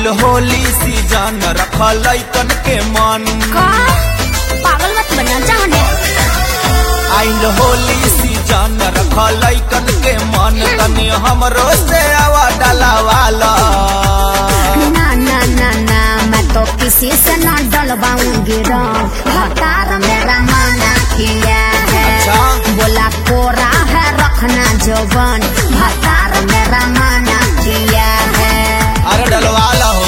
Holi season रखल लैकन के मन का पागल मत बना जाने आइल होली सीजन रखल लैकन के मन तनी हमरो से आवा डलावाला ना ना ना ना मैं तो किसी से ना डलवाऊंगी रंग हकार मेरा माना किया है अच्छा। बोला कोरा है रखना जवन हकार मेरा माना किया है अरे डलवाला हो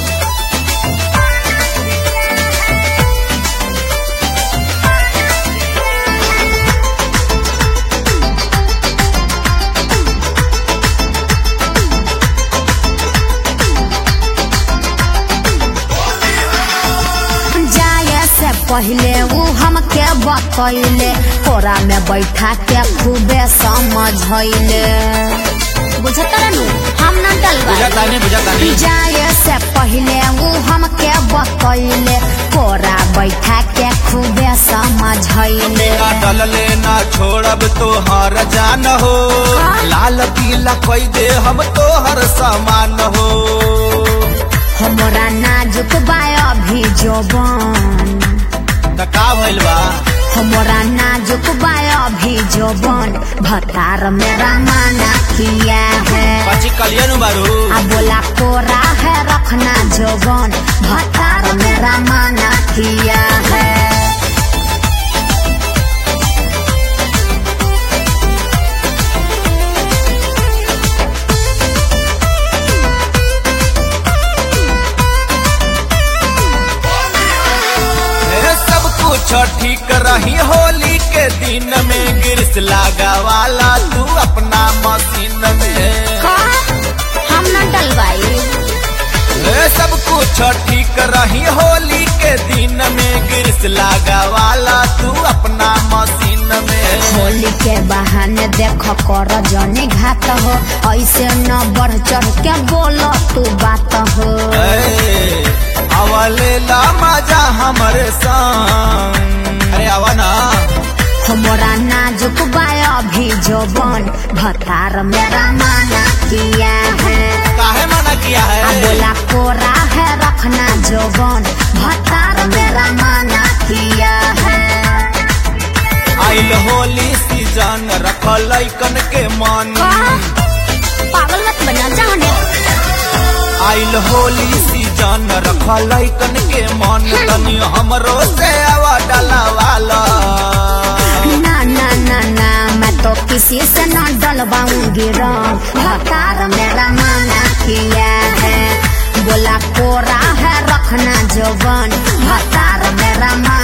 जाए से पहले वो हमके बतैले कोरा में बैठा के खूबे समझैले बुझत नु हम ना डलवा बुझातानी बुझातानी जाए से पहले वो हमके बतैले कोरा बैठा के खूबे समझैले ना डलले ना छोड़ब तो हर जान हो लाल पीला कोई दे हम तो हर सामान हो हमरा नाजुक बा अभी जोबन त का भइल बा हमरा नाजुक बा अभी जोबन भतार मेरा माना किया है पची कलियन बारू आ बोला कोरा है रखना जोबन भतार मेरा माना किया है ए, सब कुछ ठीक रही होली के दिन में गिरस लागा वाला तू अपना मशीन में का हम ना डलवाई ए, सब कुछ ठीक रही होली के दिन में गिरस लागा वाला तू अपना मशीन में होली के बहाने देख कर जने घात हो ऐसे न बढ़ चढ़ के बोल तू बात हो ए, अवले ला मजा हमरे संग अरे आवा ना हमरा नाजुक बा अभी जोबन भतार मेरा माना किया है काहे मना किया आ है बोला कोरा है रखना जोबन भतार मेरा माना किया है आइल होली सीजन रखल लैकन के मन पागल मत बना जाने आइल होली सीजन रखल लैकन के मन तनी हमरो से आवा डलावाला ना ना ना ना मैं तो किसी से ना डलवाऊंगी रंग भतार मेरा माना किया है बोला कोरा है रखना जवन भतार मेरा माना